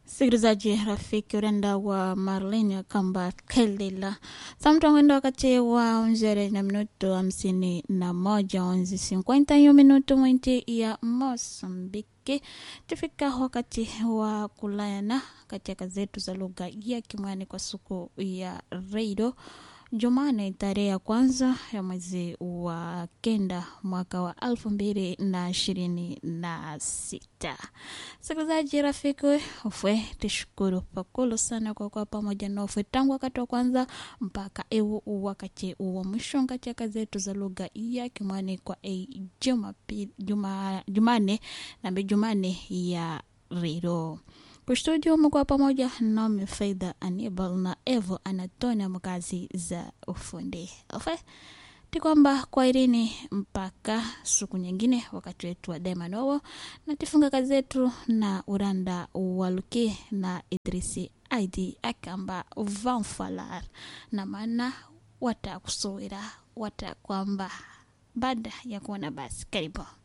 msikilizaji rafiki urenda wa marlin kamba kelela samtangwenda wakati wa unzere na minuto hamsini na moja onzi sinkwenta hiyo minuto mwinti ya mosambiki tufika wakati wa kulayana katika zetu za lugha ya kimwani kwa siku ya redio Jumane tarehe ya kwanza ya mwezi wa kenda mwaka wa elfu mbili na ishirini na sita. Sikilizaji rafiki, ufwe tishukuru pakulu sana kwa kuwa pamoja na ufwe tangu wakati wa kwanza mpaka ewu wakati wa mwisho katika zetu za lugha ya Kimwani kwa e Jumapili, juma, Jumane na Jumane ya Riro kustudio mkuwa pamoja nami Faida Anibal na Evo Anatonia mkazi za ufundi ofe ti kwamba kwairini mpaka siku nyingine wakati wetu wa demanowo na tifunga kazi zetu na uranda waluki na idrisi aidi akamba vanfalar na maana watakusowera watakwamba baada ya kuona basi karibu